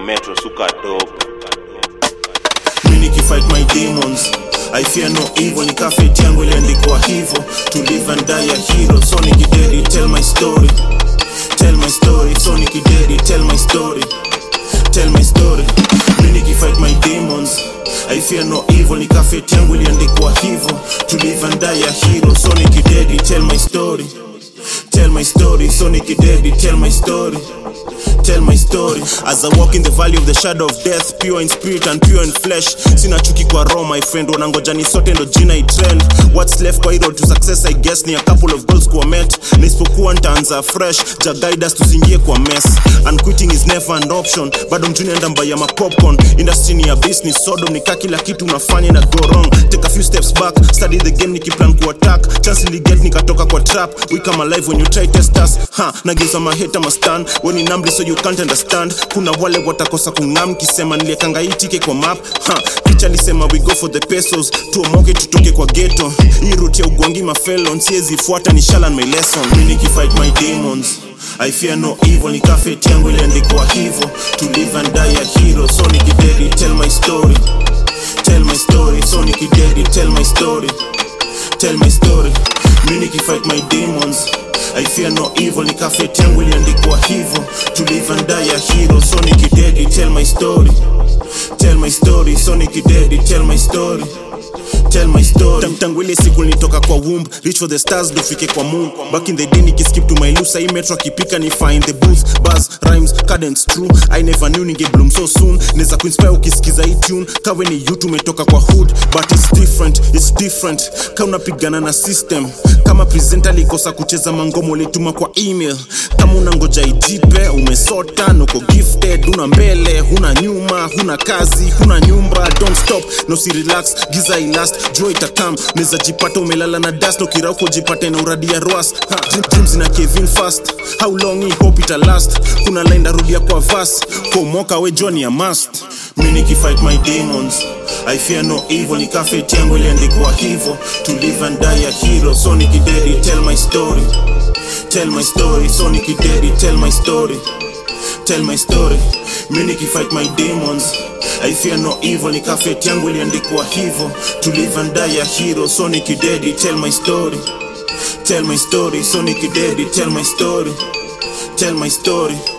metro suka dope mi nikifight my demons I fear no evil ni kafeti yangu iliandikwa hivo to live and die a hero so nikidedi tell my story tell my story so nikidedi tell my story tell my story mi nikifight my demons I fear no evil ni kafeti yangu iliandikwa hivo to live and die a hero so nikidedi tell my story tell my story so nikidedi tell my story tell my story as i walk in the valley of the shadow of death pure in spirit and pure in flesh sina chuki kwa roho my friend wanangoja ni sote ndo jina itrend what's left kwa hii road to success i guess ni a couple of goals kuwa met na isipokuwa ntaanza fresh ja guide us tusiingie kwa mess and quitting is never an option bado mjuni enda mbaya ma popcorn industry ni ya business sodom nika kila kitu unafanya na go wrong take a few steps back study the game nikiplan ku attack chance niliget nikatoka kwa trap we come alive when you try test us ha nageuza maheta mastan when in numbly so you can't understand kuna wale watakosa kung'am kisema niliekanga hii tike kwa map ha picha lisema we go for the pesos tuomoke tutoke kwa ghetto hii route ya ugwangi mafelon siezi fuata ni shalan my lesson mi nikifight my demons I fear no evil ni kafeti yangu iliandikwa hivo to live and die a hero so nikidedi tell my story tell my story so nikidedi tell my story tell my story mi nikifight my demons I fear no evil ni kafeti yangu iliandikwa hivo to live and die a hero so nikidedi tell my story tell my story so nikidedi tell my story tell my story Tang- tangu ile siku nilitoka kwa womb reach for the stars dofike kwa moon back in the day nikiskip to my loose hii metro akipika ni find the booth buzz rhymes cadence true i never knew ninge bloom so soon neza kuinspire ukisikiza hii tune kawe ni you tumetoka kwa hood but it's different it's different ka unapigana na system kama presenter alikosa kucheza mangomo ulituma kwa email kama unangoja ijipe umesota nuko gifted una mbele huna nyuma huna kazi huna nyumba don't stop no si relax giza ilast jua itakam neza jipata umelala na dust ukirauko jipate na uradi ya roas Ha, dream- dreams na kevin fast how long hii hope ita last kuna line darudia kwa vas komoka we joni ya must mi nikifight my demons i fear no evil ni kafeti yangu iliandikwa hivo to live and die a hero so nikidedi tell my story tell my story so nikidedi tell my story tell my story mi nikifight my demons i fear no evil ni kafeti yangu iliandikwa hivo to live and die a hero so nikidedi tell my story tell my story so nikidedi tell my story tell my story